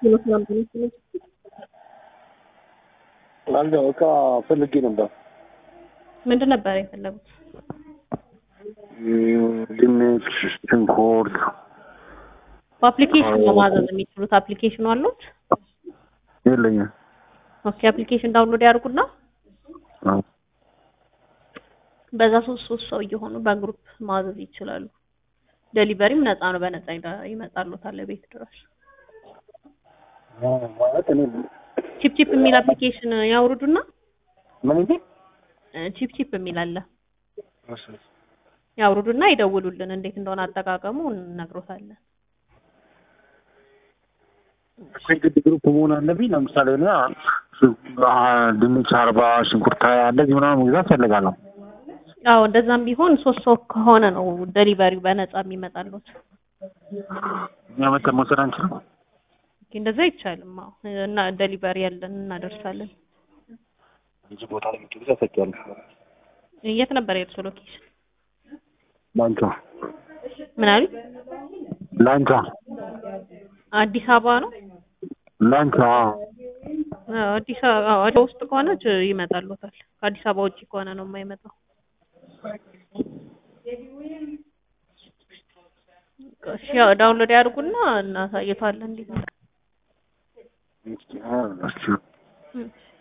አንድ እቃ ፈልጌ ነበር። ምንድን ነበር የፈለጉት? ድንች፣ ሽንኩርት በአፕሊኬሽን ነው ማዘዝ የሚችሉት። አፕሊኬሽኑ አሉት? የለኝም። ኦኬ አፕሊኬሽን ዳውንሎድ ያድርጉና አዎ። በዛ ሶስት ሶስት ሰው እየሆኑ በግሩፕ ማዘዝ ይችላሉ። ዴሊቨሪም ነፃ ነው፣ በነፃ ይመ- ይመጣሉታል ቤት ድረስ። ማለት እኔ ቺፕ ቺፕ የሚል አፕሊኬሽን ያውርዱና ምን እንጂ ቺፕ ቺፕ የሚል አለ ያውርዱና ይደውሉልን። እንዴት እንደሆነ አጠቃቀሙ እንነግሮታለን። ግድ ግሩፕ መሆን አለብኝ። ለምሳሌ እኔ አ- ድንች አርባ ሽንኩርት ሀያ እንደዚህ ምናምን መግዛት ፈልጋለሁ። አዎ እንደዛም ቢሆን ሶስት ሰው ከሆነ ነው ዴሊቨሪው በነፃ የሚመጣሉት። እኛ መተን መውሰድ አንችልም። ኦኬ እንደዛ አይቻልም። አዎ እና ዴሊቨሪ ያለን እናደርሳለን። እንጂ ቦታ ላይ ምትገዛ ሰጥያለሁ። የት ነበር የእርሶ ሎኬሽን? ላንቻ ምን አሉ? ላንቻ አዲስ አበባ ነው። ላንቻ አዎ አዲስ አበባ አዎ፣ አዲስ አበባ ውስጥ ከሆነ ች- ይመጣሉታል። ከአዲስ አበባ ውጭ ከሆነ ነው የማይመጣው። እሺ ያው ዳውንሎድ ያድርጉና እናሳይቷለን እንዴት ነው። እሺ